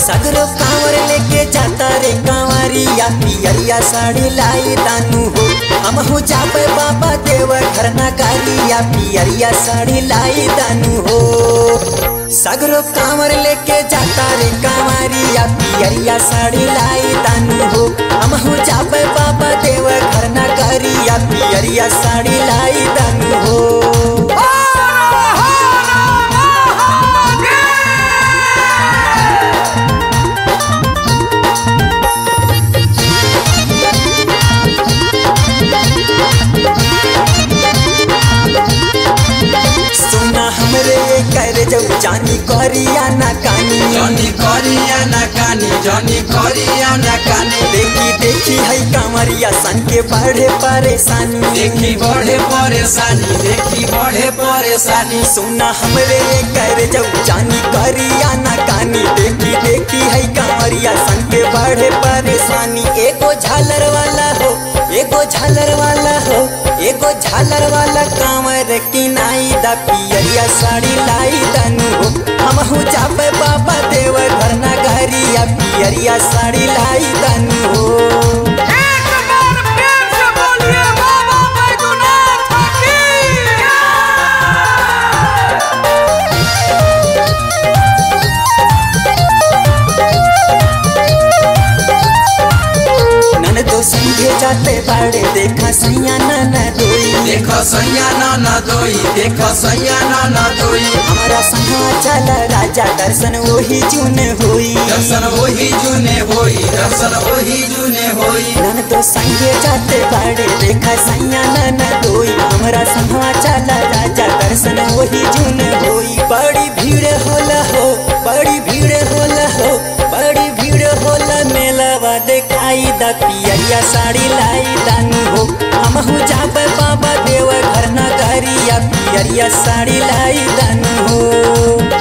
सगरो कांवर लेके जाता रे कांवरिया पियरिया साड़ी लाई दानू हो हम हो जाबे बाबा देव घर नगरिया पियरिया साड़ी लाई दानू हो सगरो कांवर लेके जाता रे कांवरिया पियरिया साड़ी लाई दानू हो हम हो जाबे बाबा देव घर नगरिया पियरिया साड़ी लाई दानू हो सोना हमरे कर जाऊ जानी करिया ना कानी जनी करिया ना कानी जनी करिया ना कानी देखी देखी है कांवरिया सन के बढ़े परेशानी देखी बढ़े परेशानी देखी बढ़े परेशानी सोना हमरे कर जाऊ जानी करिया ना कानी देखी देखी है कांवरिया सन के बढ़े परेशानी एगो झालर वाला हो एगो झालर वाला हो एगो झालर वाला कांवर की नाई दा पियरिया साड़ी लाई दनु हो हम हो जाबे बाबा देव घर नगरिया पियरिया साड़ी लाई दनु हो एक बार फिर से बोलिए बाबा बैद्यनाथ की नन तो संगे जाते बाड़े देखा सैया नन दोई देखो सैया ना दोई देखो सैया ना दोई हमारा संगा चल राजा दर्शन वही चुन हुई दर्शन वही जुने होई दर्शन वही जुने होई नन तो संगे जाते बाड़े देखा सैया नन दोई हमारा संगा चल राजा दर्शन वही चुन हुई बड़ी भीड़ होला हो बड़ी भीड़ होला हो बड़ी भीड़ होला मेलावा देखाई दा पियरिया साड़ी लाई दानू हो हम हो जाबे बाबा देव घर नगरिया पियरिया साड़ी लाई दानू हो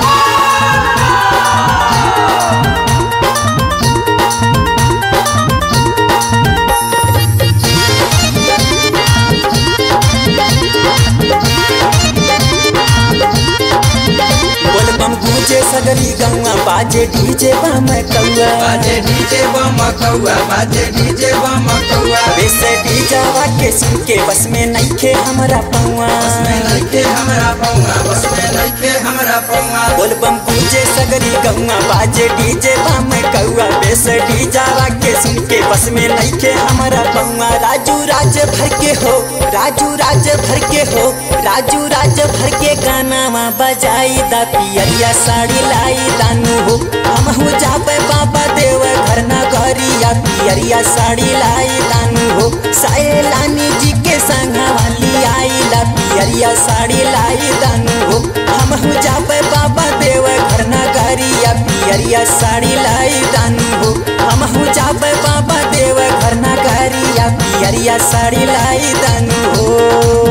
बोल बम गूंजे सगरी गौआ बाजे डीजे बम कौआ बाजे डीजे बम कौआ बाजे डीजे बम कौआ वैसे डीजावा के सुन के बस में नइखे हमरा पौआ बस में नइखे हमरा पौआ बस में नइखे हमरा पौआ बोल बम गूंजे सगरी गौआ बाजे डीजे बम कौआ वैसे डीजावा के सुन के बस में नइखे हमरा पौआ राजू राज भर के हो राजू राज भर के हो राजू राज भर के गानावा बजाई दा पियरिया साड़ी लाई दानू हो हम हो जाबे बाबा देव घर नगरिया पियरिया साड़ी लाई दानू हो सायलानी जी के संगा वाली आई ला पियरिया साड़ी लाई दानू हो हम हो जाबे बाबा देव घर नगरिया पियरिया साड़ी लाई दानू हो हम हो जाबे बाबा देव घर नगरिया पियरिया साड़ी लाई दानू हो